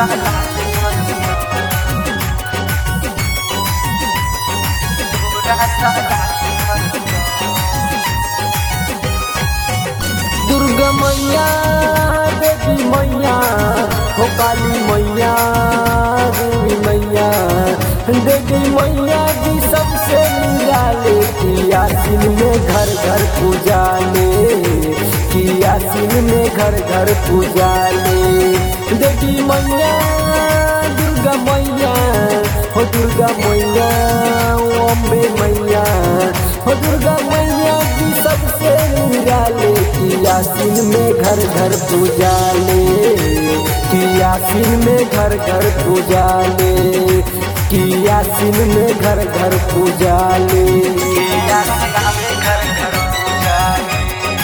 दुर्गा मैया देवी मैया हो काली मैया देवी मैया देवी मैया जी सबसे निराले कियासिन में घर घर पूजा ले कियासिन में घर घर पूजा ले देवी मैया दुर्गा मैया हो दुर्गा मैया ओ अम्बे मैया हो दुर्गा मैया जी सबसे निराले कियासिन में घर घर पूजा ले कियासिन में घर घर पूजा ले कियासिन में घर घर पूजा ले कियासिन में घर घर पूजा ले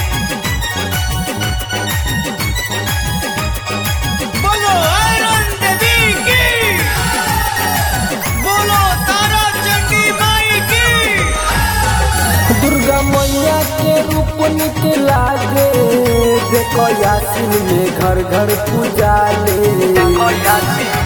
बोलो आयरन देवी की बोलो तारा चंडी माई की दुर्गा मैया के रूप निकला गे देखो यासिन में घर घर पूजा ले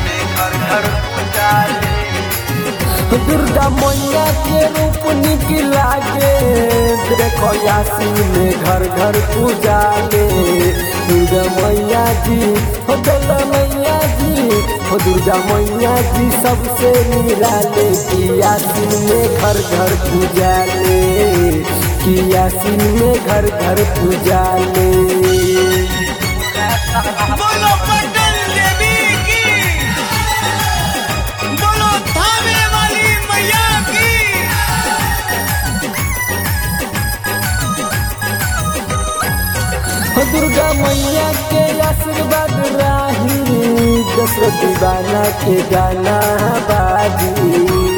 दुर्गा मैया के रूप निकला गे देखो यासिन में घर घर पूजा ले दुर्गा मैया जी हो दुर्गा मैया जी हो दुर्गा मैया जी सबसे निराले की यासिन में घर घर पूजा ले की यासिन में घर घर पूजा ले बोलो पटन देवी की बोलो थामे वाली मैया की हो दुर्गा मैया के आशीर्वाद राही दशरथ दीवाना के गाना बाजी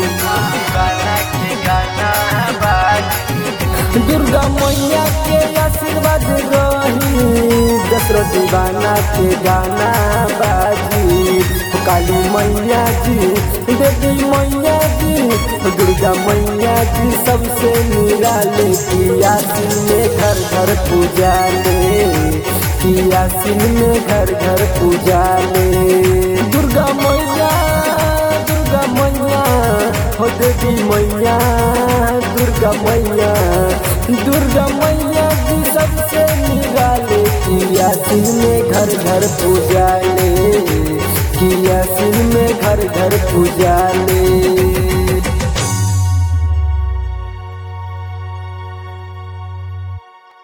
दुर्गा मैया के आशीर्वाद रही दशरथ दीवाना के गाना बाजी हो काली मैया जी देवी मैया जी हो दुर्गा मैया जी सबसे निराले कियासिन में घर घर पूजा ले कियासिन में घर घर पूजा ले दुर्गा मैया दुर्गा मैया हो देवी मैया दुर्गा मैया दुर्गा मैया जी सबसे निराले कियासिन में घर घर पूजा ले कियासिन में घर घर पूजा ले